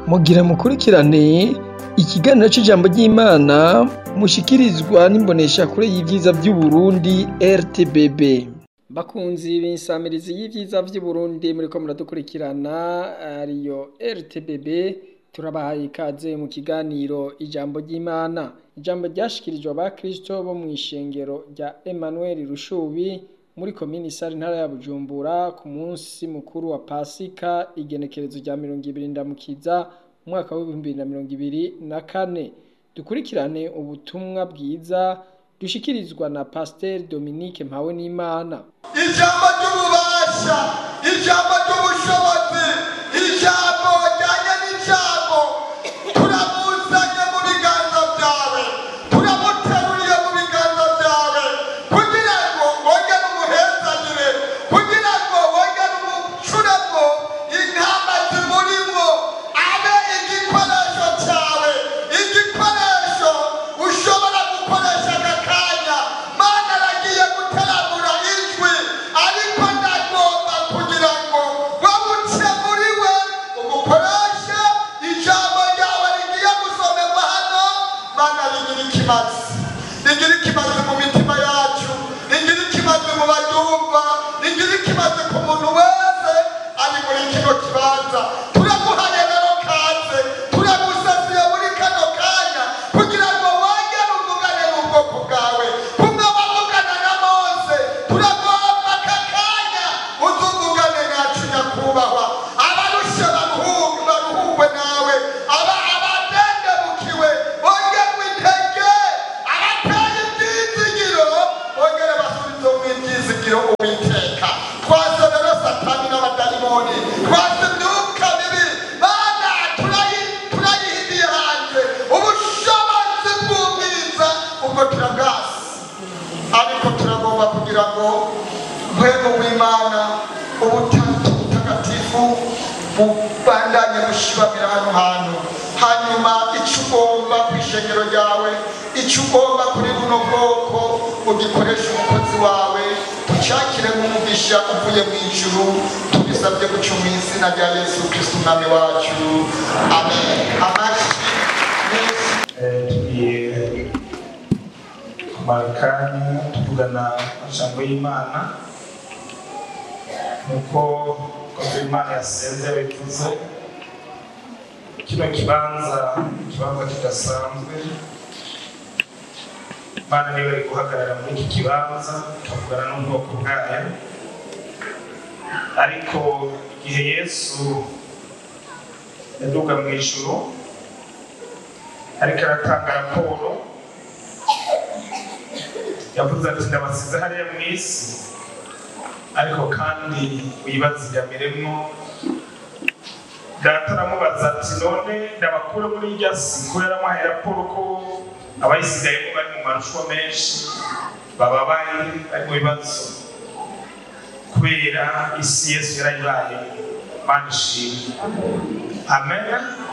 mugira mukurikirane ikiganiro c'ijambo ry'Imana mushikirizwa n'imboneshakure y'ivyiza vy'Uburundi RTBB. Bakunzi b'insamirizi y'ivyiza vy'Uburundi muriko muradukurikirana ariyo RTBB turabahaye ikaze mu kiganiro ijambo ry'Imana. Ijambo ryashikirijwe abakristo bo mw'ishengero rya Emmanuel Rushubi muri komini Sare intara ya Bujumbura ku munsi mukuru wa Pasika igenekerezo rya mirongo ibiri ndamukiza umwaka w'ibihumbi bibiri na mirongo ibiri na kane. Dukurikirane ubutumwa bwiza dushikirizwa na Pasiteri Dominique Mpawenimana. ijambo ry'ububasha ijambo ry'ubushobozi ijambo ryanye n'ijambo turamuzanye mu biganza byawe turamuteruriye mu biganza byawe kugira ngo wongere umuhezanire kugira ngo wongere umucuremo intama zimurimo abe igikoresho cyawe igikoresho ushobora gukoresha aka kanya mana aragiye guteramura ijwi ariko ndagomba kugira ngo wabuce muri we umukoreshe ijambo ryawe rigiye gusomerwa hano mana rigira ikibazo rigira ikibazo mu mitima yacu rigira ikibazo mu baryumva rigira ikibazo ku muntu wese ari muri kino kibanza turaguhaye rero kaze turagusasiye muri kano kanya kugira ngo wongere uvugane n'ubwoko bwawe kumwe wavugana na mose turagomba aka kanya uzuvugane nacu nyakubahwa abarushe baruhuke baruhukwe nawe aba abadendebukiwe bongerwe intege abateye ibyizigiro bongere basubize mu ibyizigiro uwiteka twase rero satani n'abadayimoni twase imyuka mibi mana turayi- turayihibiye hanze ubushobozi bw'ubwiza ubwo turabwasi ariko turagomba kugira ngo ntwego w'imana ubutatu butagatifu bubandanye bushibamira hano hantu hanyuma icyo ugomba ku ishengero ryawe icyo ugomba kuri buno bwoko ugikoresha umukozi wawe tucyakire nk'umugisha uvuye mu ijuru tubisabye guca mu izina rya yesu kristo umwami wacu amen amashyi menshi Eh, tugiye kumara akanya tuvugana amajambo y'imana nk'uko koze imana yasenze yabivuze kino kibanza ni ikibanza kidasanzwe imana niba ari guhagarara muri iki kibanza ikavugana n'ubwoko bwayo ariko igihe yesu yaduga mu ijuru ariko aratanga raporo yavuze ati ndabasize hariya mu isi ariko kandi wibazigamiremo data aramubaza ati none ndabakure muri irya si ko yaramuhaye raporo ko abayisigayemo bari mu marushanwa menshi bababaye bari mu bibazo kubera isi yesu yarayibaye mana ishimwe amen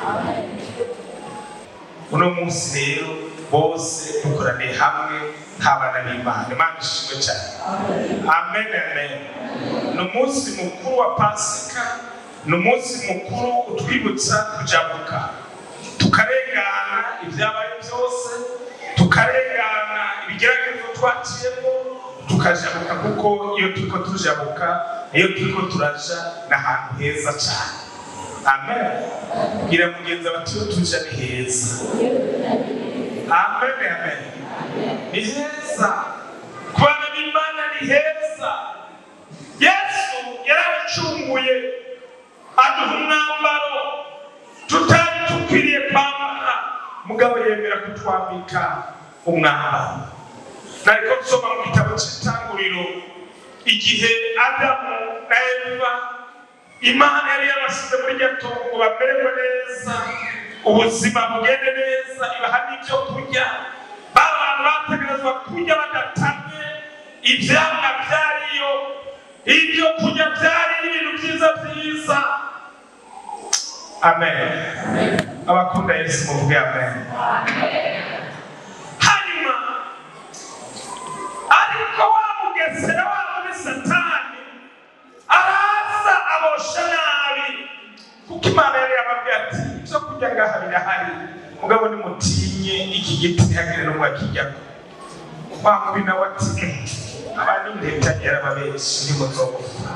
uno munsi rero bose dukoraniye hamwe nk'abana b'imana imana ishimwe cyane amen amen ni umunsi mukuru wa pasika ni umunsi mukuru utwibutsa kujabuka tukarengana ibyabaye byose tukarengana ibigeragezo twaciyemo tukajabuka kuko iyo turiko tujabuka iyo turiko turaja ni ahantu heza cyane amen bwira mugenzi bati iyo tuja ni heza amen amen ni heza ku bana b'imana ni heza yesu yarabicunguye aduha umwambaro tutari dukwiriye kwambara mugabo yemera kutwambika umwambaro nariko nsoma mu gitabo cy'itanguriro igihe adamu na eva imana yari yabasize muri iryo tungo ngo bamererwe neza ubuzima bugende neza ibaha n'ibyo kurya ba bantu bategerezwa kurya badatamye ivyamwa vyariyo ibyo kurya byari ibintu byiza byiza amen abakunda yesu muvuge amen hanyuma ariko wa mugesera wa muri satani araza abosha nabi kuko imana yari yababwiye ati ibyo kurya ngaha birahari mugabo nimutinye iki giti ntihagire n'umwe akijyako wa mubi nawe ati abandi ndeta yarababenshi ntimuzogupfa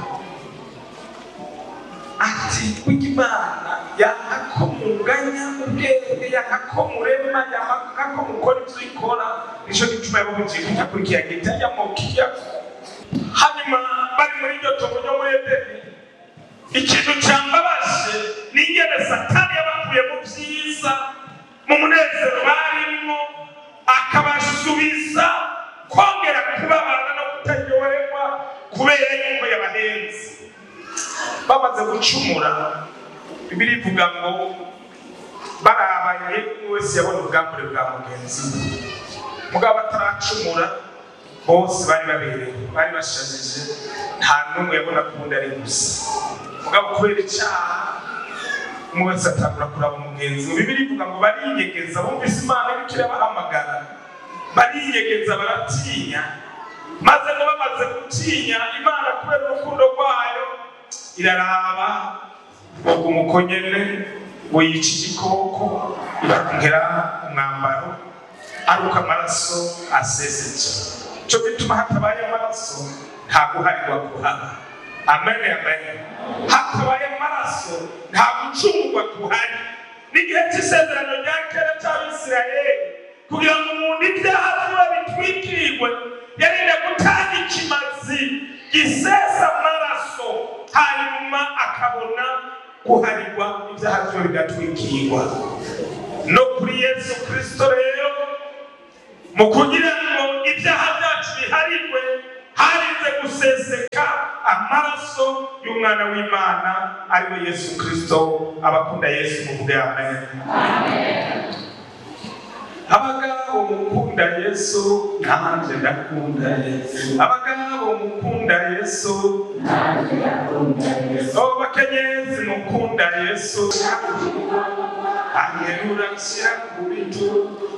ati kurya imana yanga ko munganya ubwenge yanga ko murema yanga ko mukora ibyo ikora nicyo gituma yababugiye kujya kuri kiriya giti ajya mu kiyako hanyuma bari muri iryo tobo ryo muri edeni ikintu cyambabaje ni ingene satani yabakuye mu byiza mu munezero barimo akabasubiza kongera kubabana no kutaryoherwa kubera yuko yabahenze bamaze gucumura bibiri ivuga ngo barabanye umwe wese yabona ubwambure bwa mugenzi we mugabo bataracumura bose bari baberewe bari bashajije nta n'umwe yabona ko ubundi ari gusa mugabo kubera icyaha umwe wese atangura kuraba umugenzi we bibiri ivuga ngo bariyegeza bumvise imana iriko irabahamagara bariyegeza baratinya maze ngo bamaze gutinya imana kubera urukundo rwayo iraraba ubwo umukonyene ngo yica igikoko ibakongera umwambaro aruka amaraso aseseje cyo bituma hatabaye amaraso nta guharirwa kuhaba amen amen hatabaye amaraso nta gucungurwa kuhari n'igihe cy'isezerano rya kera cy'abisirayeli kugira ngo umuntu ibyaha biba bitwikirirwe yarinde gutanga ikimazi gisesa amaraso hanyuma akabona guharirwa ibyaha byiwe bigatwikirwa no kuri yesu kirisito rero mu kugira ngo ibyaha byacu biharirwe harinze guseseka amaraso y'umwana w'imana ariwe yesu kirisito abakunda yesu muvuge amen abagabo mukunda yesu nanjye ndakunda yesu abagabo mukunda yesu abo bakenyezi mukunda yesu anyerura nshyira ku bitugu